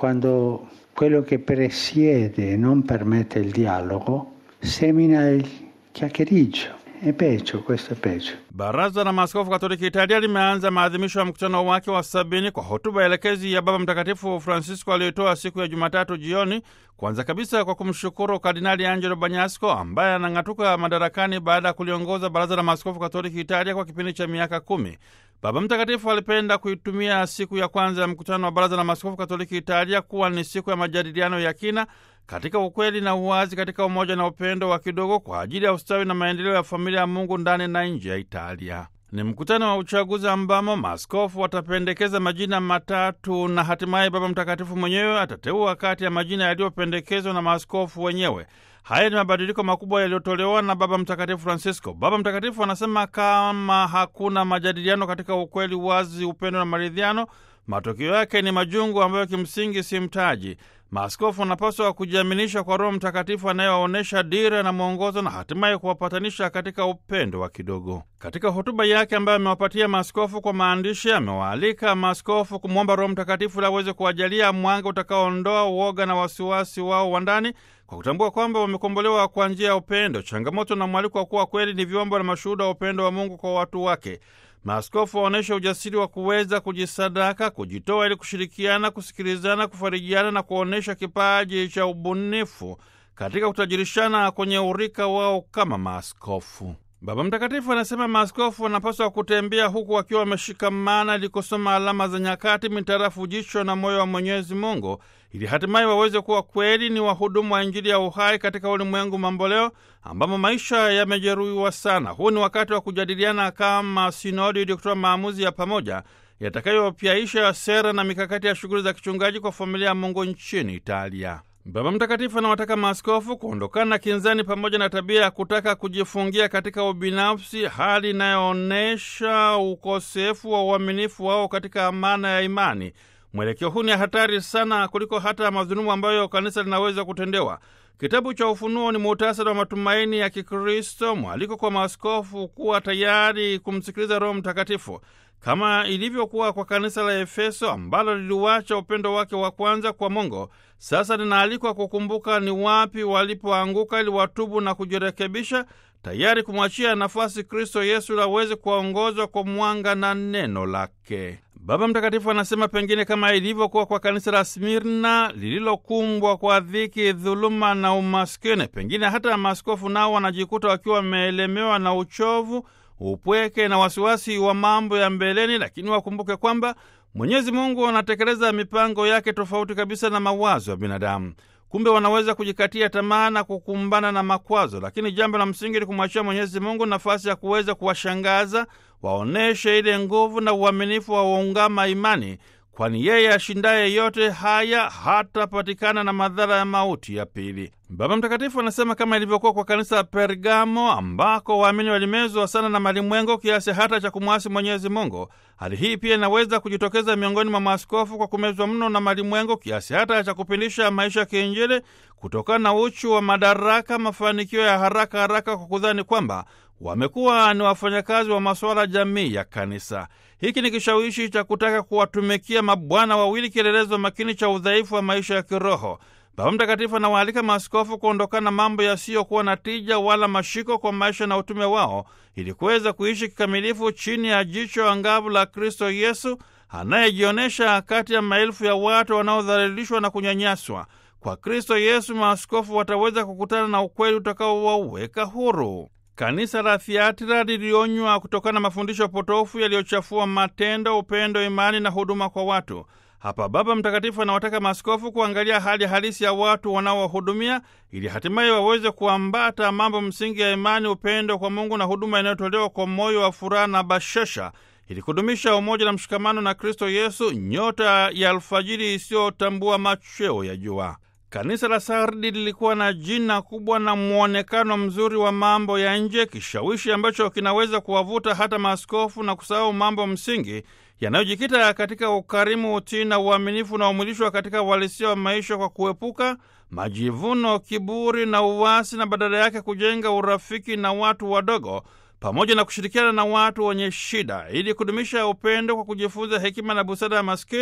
quando quello che presiede non permette il dialogo, semina il chiacchiericcio. È peggio, questo è peggio. Baraza la Maaskofu Katoliki Italia limeanza maadhimisho ya mkutano wake wa sabini kwa hotuba elekezi ya Baba Mtakatifu Francisco aliyotoa siku ya Jumatatu jioni, kwanza kabisa kwa kumshukuru Kardinali Angelo Banyasco ambaye anang'atuka madarakani baada ya kuliongoza Baraza la Maaskofu Katoliki Italia kwa kipindi cha miaka kumi. Baba Mtakatifu alipenda kuitumia siku ya kwanza ya mkutano wa Baraza la Maaskofu Katoliki Italia kuwa ni siku ya majadiliano ya kina katika ukweli na uwazi, katika umoja na upendo wa kidogo kwa ajili ya ustawi na maendeleo ya familia ya Mungu ndani na nje ya Italia. Ni mkutano wa uchaguzi ambamo maaskofu watapendekeza majina matatu na hatimaye Baba Mtakatifu mwenyewe atateua kati ya majina yaliyopendekezwa na maaskofu wenyewe. Haya ni mabadiliko makubwa yaliyotolewa na Baba Mtakatifu Francisco. Baba Mtakatifu anasema kama hakuna majadiliano katika ukweli, wazi, upendo na maridhiano, matokeo yake ni majungu ambayo kimsingi si mtaji. Maaskofu wanapaswa kujiaminisha kwa Roho Mtakatifu anayewaonyesha dira na mwongozo na hatimaye kuwapatanisha katika upendo wa kidogo. Katika hotuba yake ambayo amewapatia maaskofu kwa maandishi, amewaalika maaskofu kumwomba Roho Mtakatifu ili aweze kuwajalia mwanga utakaoondoa uoga na wasiwasi wao wa ndani kwa kutambua kwamba wamekombolewa kwa njia ya upendo. Changamoto na mwaliko wa kuwa kweli ni vyombo na mashuhuda wa upendo wa Mungu kwa watu wake. Maaskofu waonyeshe ujasiri wa kuweza kujisadaka, kujitoa ili kushirikiana, kusikilizana, kufarijiana na kuonyesha kipaji cha ubunifu katika kutajirishana kwenye urika wao kama maaskofu. Baba Mtakatifu anasema maaskofu wanapaswa kutembea huku wakiwa wameshikamana ili kusoma alama za nyakati mitarafu jicho na moyo wa Mwenyezi Mungu ili hatimaye waweze kuwa kweli ni wahudumu wa Injili ya uhai katika ulimwengu mamboleo ambamo maisha yamejeruhiwa sana. Huu ni wakati wa kujadiliana kama sinodi ili kutoa maamuzi ya pamoja yatakayopyaisha sera na mikakati ya shughuli za kichungaji kwa familia ya Mungu nchini Italia. Baba Mtakatifu anawataka maaskofu kuondokana na kinzani pamoja na tabia ya kutaka kujifungia katika ubinafsi, hali inayoonyesha ukosefu wa uaminifu wao katika amana ya imani. Mwelekeo huu ni hatari sana kuliko hata madhulumu ambayo kanisa linaweza kutendewa. Kitabu cha Ufunuo ni muhtasari wa matumaini ya Kikristo, mwaliko kwa maaskofu kuwa tayari kumsikiliza Roho Mtakatifu kama ilivyokuwa kwa kanisa la Efeso ambalo liliuacha upendo wake wa kwanza kwa Mungu. Sasa linaalikwa kukumbuka ni wapi walipoanguka ili watubu na kujirekebisha, tayari kumwachia nafasi Kristo Yesu ili aweze kuwaongozwa kwa mwanga na neno lake. Baba Mtakatifu anasema pengine kama ilivyokuwa kwa kanisa la Smirna lililokumbwa kwa dhiki, dhuluma na umaskini, pengine hata maaskofu nao wanajikuta wakiwa wameelemewa na uchovu upweke na wasiwasi wa mambo ya mbeleni, lakini wakumbuke kwamba Mwenyezi Mungu anatekeleza mipango yake tofauti kabisa na mawazo ya binadamu. Kumbe wanaweza kujikatia tamaa na kukumbana na makwazo, lakini jambo la msingi ni kumwachia Mwenyezi Mungu nafasi ya kuweza kuwashangaza, waoneshe ile nguvu na uaminifu wa waungama imani, kwani yeye ashindaye yote haya hatapatikana na madhara ya mauti ya pili. Baba Mtakatifu anasema kama ilivyokuwa kwa kanisa la Pergamo ambako waamini walimezwa sana na malimwengo kiasi hata cha kumwasi Mwenyezi Mungu, hali hii pia inaweza kujitokeza miongoni mwa maaskofu kwa kumezwa mno na malimwengo kiasi hata cha kupindisha maisha ya kiinjili kutokana na uchu wa madaraka, mafanikio ya haraka haraka, kwa kudhani kwamba wamekuwa ni wafanyakazi wa masuala jamii ya kanisa. Hiki ni kishawishi cha kutaka kuwatumikia mabwana wawili, kielelezo makini cha udhaifu wa maisha ya kiroho. Baba Mtakatifu anawaalika maaskofu kuondokana na mambo yasiyokuwa na tija wala mashiko kwa maisha na utume wao, ili kuweza kuishi kikamilifu chini ya jicho angavu la Kristo Yesu anayejionyesha kati ya maelfu ya watu wanaodhalilishwa na kunyanyaswa. Kwa Kristo Yesu maaskofu wataweza kukutana na ukweli utakaowaweka huru. Kanisa la Thiatira lilionywa kutokana na mafundisho potofu yaliyochafua matendo, upendo, imani na huduma kwa watu. Hapa Baba Mtakatifu anawataka maaskofu kuangalia hali halisi ya watu wanaowahudumia ili hatimaye waweze kuambata mambo msingi ya imani, upendo kwa Mungu na huduma inayotolewa kwa moyo wa furaha na bashasha ili kudumisha umoja na mshikamano na Kristo Yesu, nyota ya alfajiri isiyotambua machweo ya jua. Kanisa la Sardi lilikuwa na jina kubwa na mwonekano mzuri wa mambo ya nje, kishawishi ambacho kinaweza kuwavuta hata maaskofu na kusahau mambo msingi yanayojikita katika ukarimu, utii na uaminifu unaomwilishwa katika uhalisia wa maisha kwa kuepuka majivuno, kiburi na uwasi, na badala yake kujenga urafiki na watu wadogo pamoja na kushirikiana na watu wenye shida ili kudumisha upendo kwa kujifunza hekima na busara ya maskini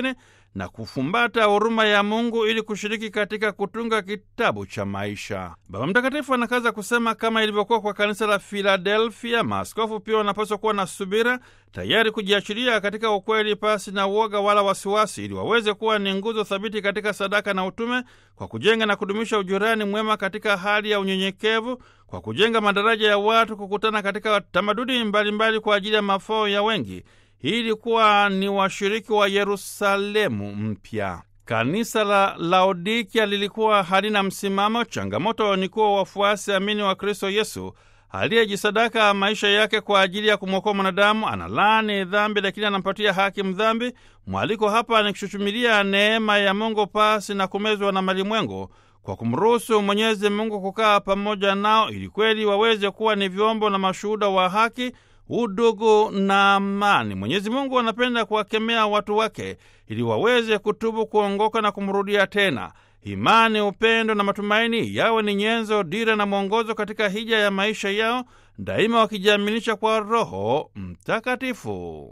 na kufumbata huruma ya Mungu ili kushiriki katika kutunga kitabu cha maisha. Baba Mtakatifu anakaza kusema, kama ilivyokuwa kwa kanisa la Filadelfia, maaskofu pia wanapaswa kuwa na subira, tayari kujiachilia katika ukweli pasi na uoga wala wasiwasi, ili waweze kuwa ni nguzo thabiti katika sadaka na utume, kwa kujenga na kudumisha ujirani mwema katika hali ya unyenyekevu, kwa kujenga madaraja ya watu kukutana katika tamaduni mbalimbali mbali kwa ajili ya mafao ya wengi hii ilikuwa ni washiriki wa Yerusalemu mpya. Kanisa la Laodikia lilikuwa halina msimamo. Changamoto ni kuwa wafuasi amini wa Kristo Yesu aliyejisadaka maisha yake kwa ajili ya kumwokoa mwanadamu, analaani dhambi lakini anampatia haki mdhambi. Mwaliko hapa ni kushuchumilia neema ya Mungu pasi na kumezwa na malimwengu kwa kumruhusu Mwenyezi Mungu kukaa pamoja nao ili kweli waweze kuwa ni vyombo na mashuhuda wa haki udugu na amani. Mwenyezi Mungu anapenda kuwakemea watu wake ili waweze kutubu, kuongoka na kumrudia tena. Imani, upendo na matumaini yawe ni nyenzo, dira na mwongozo katika hija ya maisha yao, daima wakijiaminisha kwa Roho Mtakatifu.